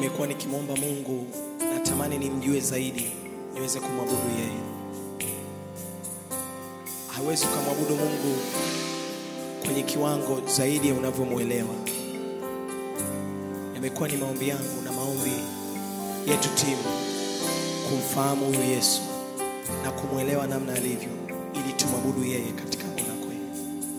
nimekuwa nikimwomba Mungu, natamani nimjue zaidi, niweze kumwabudu yeye. Hawezi ukamwabudu Mungu kwenye kiwango zaidi ya unavyomwelewa. Yamekuwa ni maombi yangu na maombi yetu timu kumfahamu huyu Yesu na kumwelewa namna alivyo, ili tumwabudu yeye katika roho na kweli.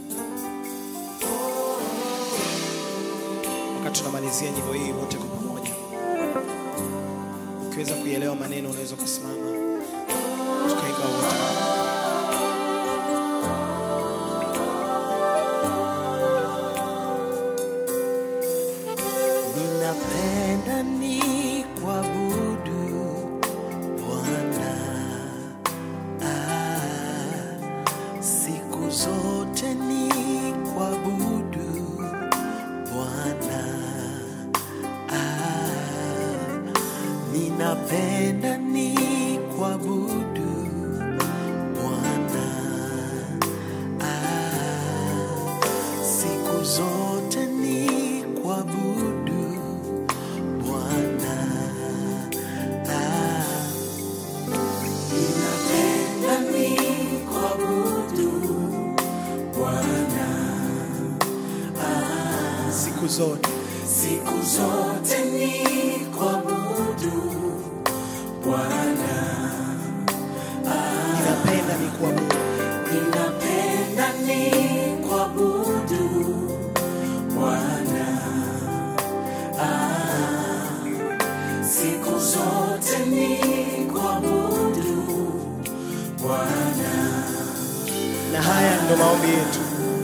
Wakati tunamalizia nyimbo hii wote kwa pamoja, ukiweza kuielewa maneno, unaweza kusimama tukaimba wote. Ninapenda ni kuabudu Bwana ah, siku zote ni kuabudu Bwana ah, ninapenda ni kuabudu Bwana ah, siku zote ni kuabudu Bwana ah, ninapenda ni kuabudu Bwana Siku zote siku zote ni kuabudu Bwana ninapenda ni kuabudu ninapenda ni kuabudu Bwana ah, siku zote ni kuabudu Bwana na haya ndo maombi yetu,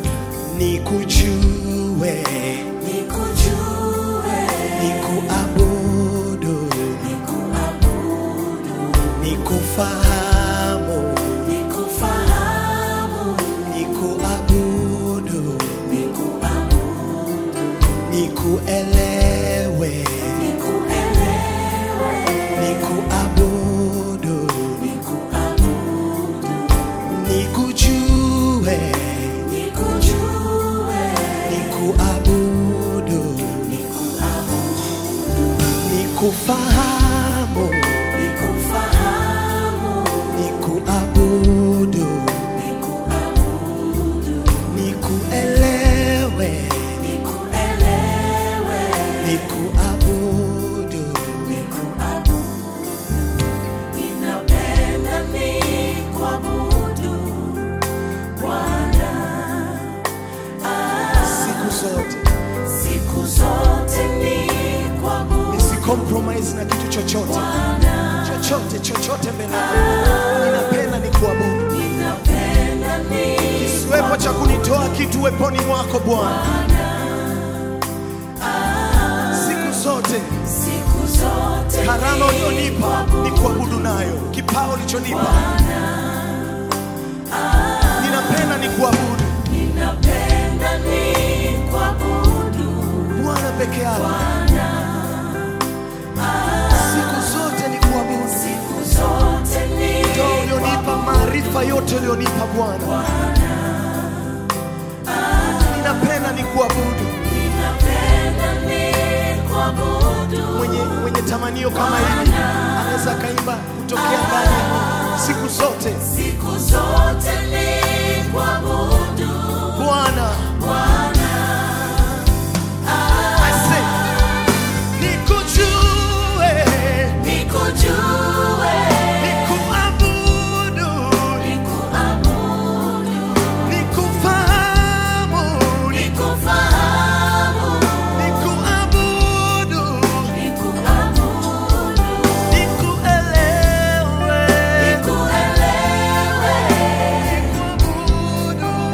nikujue, nikujue nikuabudu, nikuabudu nikufahamu, nikufahamu nikuabudu, nikuabudu nikuelewe, nikuelewe nikuabudu, nikuabudu nikujue, nikujue nikuabudu, nikuabudu nikufahamu, nikufahamu nikuabudu, nikuabudu nikuelewe, nikuelewe nikuabudu. nikuabudu ninapenda nikuabudu Bwana siku zote siku zote nikuabudu nisi compromise na kitu chochote chochote chochote mbele yako. ninapenda ni kuabudu ninapenda kisiwepo cha kunitoa kitu weponi mwako bwana siku zote siku zote karama ulionipa ni kuabudu nayo kipao ulichonipa ninapenda ni kuabudu ninapenda nikuabudu bwana peke yako siku zote ni kuabudu siku zote ndo ulionipa maarifa yote ulionipa bwana ninapenda ni kuabudu ninapenda nikuabudu mwenye, mwenye tamanio kama hili anaweza akaimba kutokea ndani siku zote siku zote nikuabudu bwana Bwana I say, nikujue nikujue nikuabudu nikuabudu nikufahamu nikufahamu nikuabudu nikuabudu nikuelewe nikuelewe nikuabudu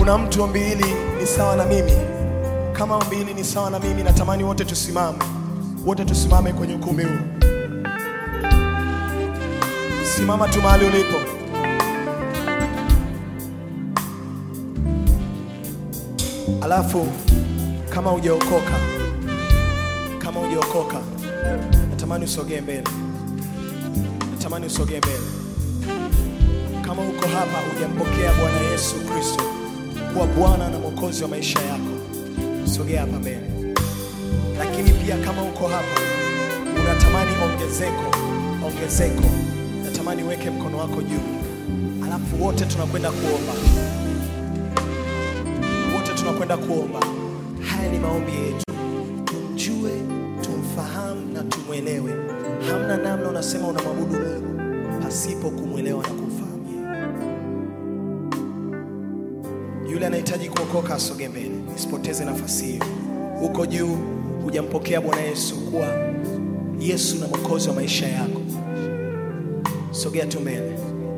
kuna mtu ombi hili ni sawa na mimi kama ombi hili ni sawa na mimi natamani wote tusimame wote tusimame kwenye ukumbi huu simama tu mahali ulipo alafu kama hujaokoka kama hujaokoka natamani usogee mbele natamani usogee mbele kama uko hapa hujampokea bwana yesu kristo kuwa bwana na mwokozi wa maisha yako sogea hapa mbele lakini pia kama uko hapa unatamani ongezeko ongezeko natamani uweke mkono wako juu alafu wote tunakwenda kuomba wote tunakwenda kuomba haya ni maombi yetu tumjue tumfahamu na tumwelewe hamna namna unasema unamwabudu mungu pasipo kumwelewa na kumfahamu yeye yule anahitaji kuokoka asogee mbele isipoteze nafasi hiyo huko juu hujampokea bwana yesu kuwa yesu na mwokozi wa maisha yako sogea tu mbele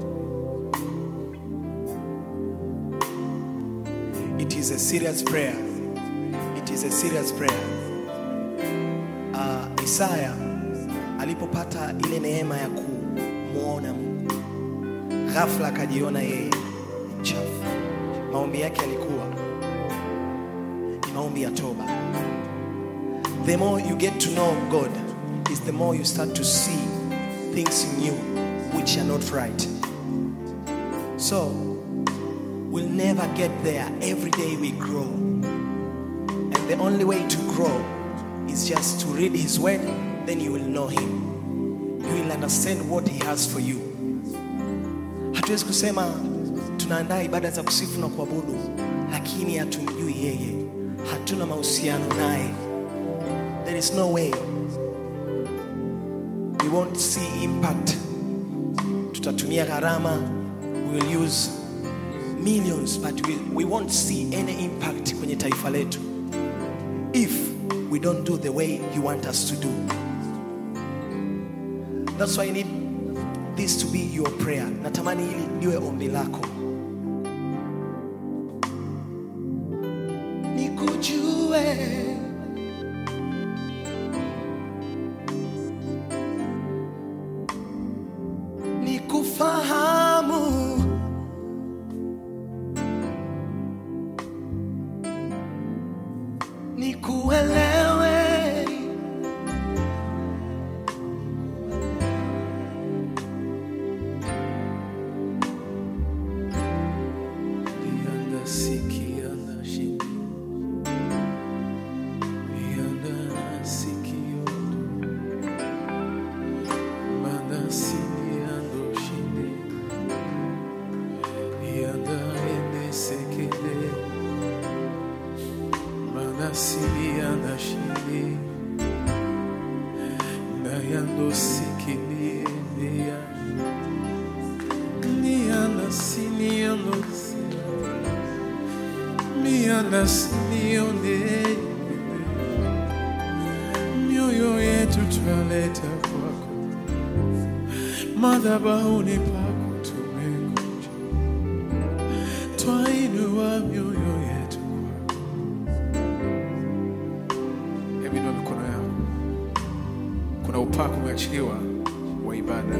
it is a serious prayer it is a serious prayer uh, isaya alipopata ile neema ya kumwona mungu ghafla akajiona yeye ni mchafu maombi yake yalikuwa ni maombi ya toba the more you get to know god is the more you start to see things in you which are not right so we'll never get there every day we grow and the only way to grow is just to read his word then you will know him you will understand what he has for you hatuwezi kusema tunaandaa ibada za kusifu na kuabudu lakini hatumjui yeye hatuna mahusiano naye there is no way we won't see impact tutatumia gharama we will use millions but we, we won't see any impact kwenye taifa letu if we don't do the way you want us to do that's why i need this to be your prayer natamani hili liwe ombi lako nikujue nikufahamu nikuelewe Yanda siki yanda shindi Yanda siki yondo Manda siki yando shindi Yanda ende sekele Manda siki yanda shindi Na yando siki ni ende ya Ni yanda sini yando sini miandasinione mioyo yetu twaleta kwako madhabahuni pako tumekuja twainua mioyo yetu kwako hebu inua mikono yako kuna upako umeachiliwa wa ibada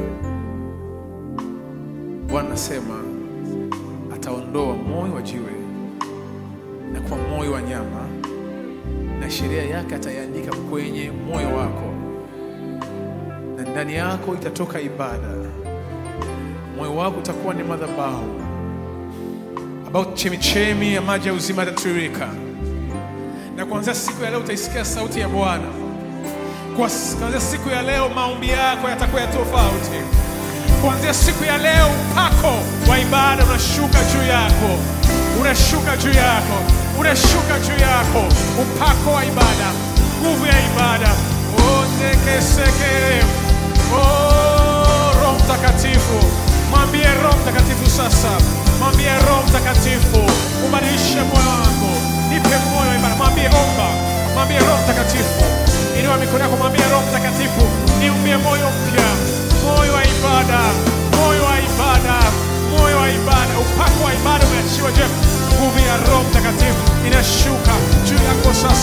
bwana nasema ataondoa moyo wa jiwe na kwa moyo wa nyama na sheria yake ataiandika kwenye moyo wako na ndani yako itatoka ibada moyo wako utakuwa ni madhabahu ambao chemichemi ya maji ya uzima yatatiririka na kuanzia siku ya leo utaisikia sauti ya bwana Kwa- kuanzia siku ya leo maombi yako yatakuwa ya tofauti kuanzia siku ya leo upako wa ibada unashuka juu yako unashuka juu yako unashuka juu yako upako wa ibada nguvu ya ibada otekeseke oh, roho mtakatifu mwambie roho mtakatifu sasa mwambie roho mtakatifu ubadilishe moyo wako nipe moyo wa ibada mwambie omba mwambie roho mtakatifu inua mikono yako mwambie roho mtakatifu niumbie moyo mpya moyo wa ibada moyo wa ibada moyo wa ibada upako wa ibada umeachiwa je nguvu ya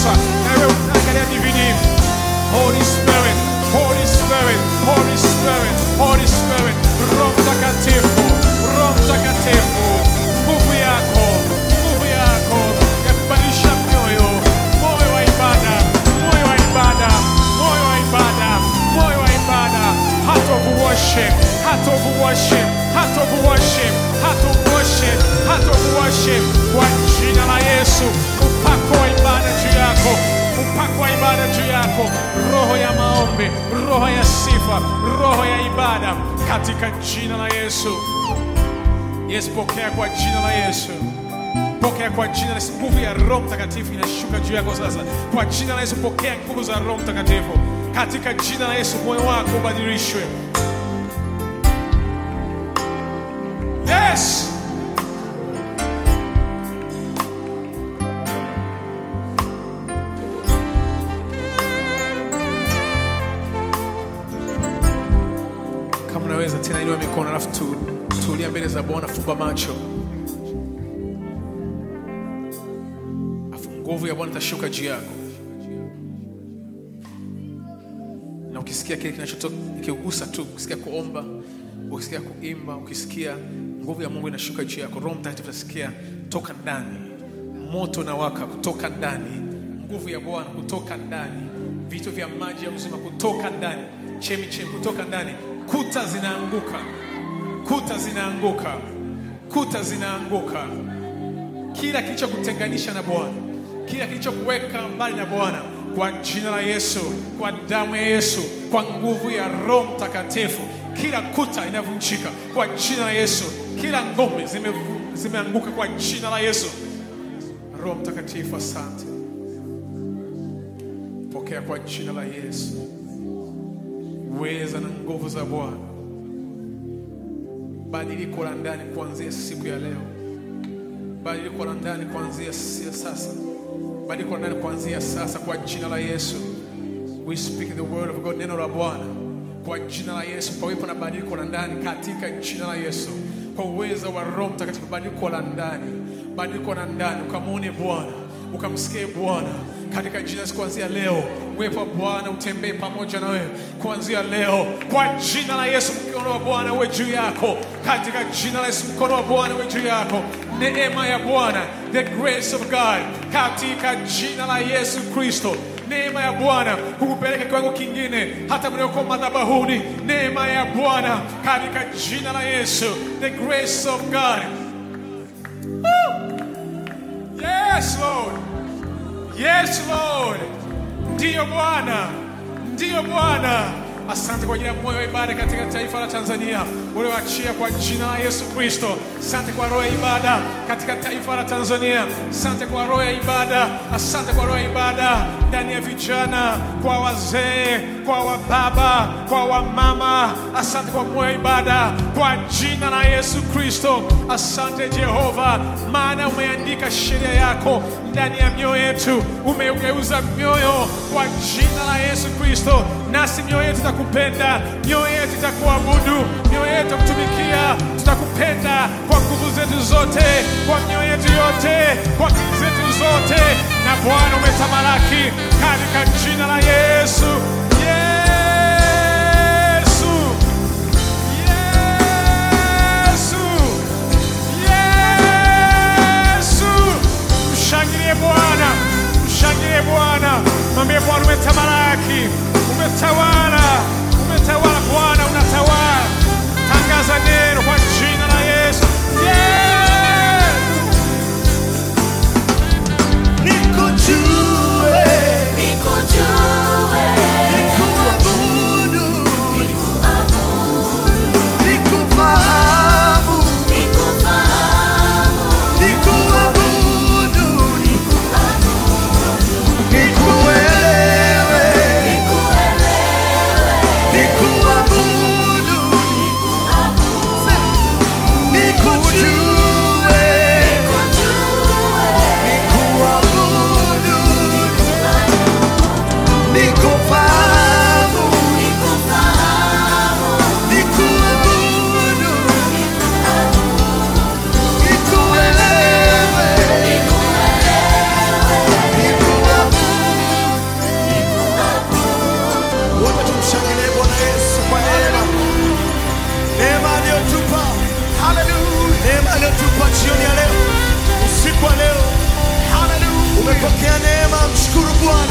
sasa na wewe unaangalia DVD Holy Spirit, Holy Spirit, Holy Spirit, Holy Spirit, Roho Mtakatifu, Roho Mtakatifu, nguvu yako, nguvu yako ya kubadilisha mioyo, moyo wa ibada, moyo wa ibada, moyo wa ibada, moyo wa ibada, heart of worship, heart of worship, heart of worship, heart of worship, heart of worship, kwa jina la Yesu, upako wa ibada juu yako upako wa ibada juu yako, roho ya maombi, roho ya sifa, roho ya ibada katika jina la Yesu. Yesu, pokea kwa jina la Yesu, pokea kwa jina la Yesu. Nguvu ya Roho Mtakatifu inashuka juu yako sasa, kwa jina la Yesu. Pokea nguvu za Roho Mtakatifu katika jina la Yesu. Moyo wako ubadilishwe. Yes. kama unaweza tena inua mikono alafu tu, tulia mbele za bwana fumba macho afu nguvu ya bwana itashuka juu yako na ukisikia kile kinachotoka ikigusa tu ukisikia kuomba ukisikia kuimba ukisikia nguvu ya mungu inashuka juu yako roho mtakatifu utasikia toka ndani moto na waka kutoka ndani nguvu ya bwana kutoka ndani vitu vya maji ya uzima kutoka ndani chemi chemi kutoka ndani kuta zinaanguka kuta zinaanguka kuta zinaanguka kila kilichokutenganisha na Bwana, kila kilichokuweka mbali na Bwana, kwa jina la Yesu, kwa damu ya Yesu, kwa nguvu ya Roho Mtakatifu, kila kuta inavunjika kwa jina la Yesu, kila ngome zimevu- zimeanguka kwa jina la Yesu. Roho Mtakatifu, asante, pokea kwa jina la Yesu uweza na nguvu za Bwana, badiliko la ndani kuanzia siku ya leo badiliko la ndani kuanzia si- sasa, badiliko la ndani kuanzia sasa kwa jina la Yesu. We speak the word of God, neno la Bwana kwa jina la Yesu, pawepo na badiliko la ndani katika jina la Yesu, kwa uwezo wa Roho Mtakatifu, badiliko la ndani, badiliko la ndani, ukamwone Bwana, ukamsikie Bwana katika jina la Yesu. Kuanzia leo uwepo wa Bwana utembee pamoja na wewe kuanzia leo, kwa jina la Yesu. Mkono wa Bwana uwe juu yako katika jina la Yesu. Mkono wa Bwana uwe juu yako, neema ya Bwana, the grace of God, katika jina la Yesu Kristo. Neema ya Bwana hukupeleka kiwango kingine, hata mlioko madhabahuni. Neema ya Bwana katika jina la Yesu, the grace of God. Woo! Yes, Lord. Yes, Lord. Ndiyo Bwana, ndiyo Bwana. Asante kwa ajili ya moyo wa ibada katika taifa la Tanzania ulioachia kwa jina la Yesu Kristo. Asante kwa roho ya ibada katika taifa la Tanzania. Asante kwa roho ya ibada, asante kwa roho ya ibada ndani ya vijana, kwa wazee, kwa wababa, kwa wamama. Asante kwa moyo wa ibada kwa jina la Yesu Kristo. Asante Jehova, maana umeandika sheria yako ndani ya mioyo yetu, umeugeuza mioyo kwa jina la Yesu Kristo, nasi mioyo yetu itakupenda, mioyo yetu itakuabudu, mioyo yetu itakutumikia, tutakupenda kwa nguvu zetu zote, kwa mioyo yetu yote, kwa akili zetu zote, na Bwana umetamalaki katika jina la Yesu. Yesu, Yesu, Yesu. Mshangilie Bwana, mshangilie Bwana, mwambie Bwana umetamalaki, umetawala, umetawala Bwana, unatawala. Tangaza neno kwa jina la Yesu. Yes! nikujue Nikujue pokea neema, mshukuru Bwana.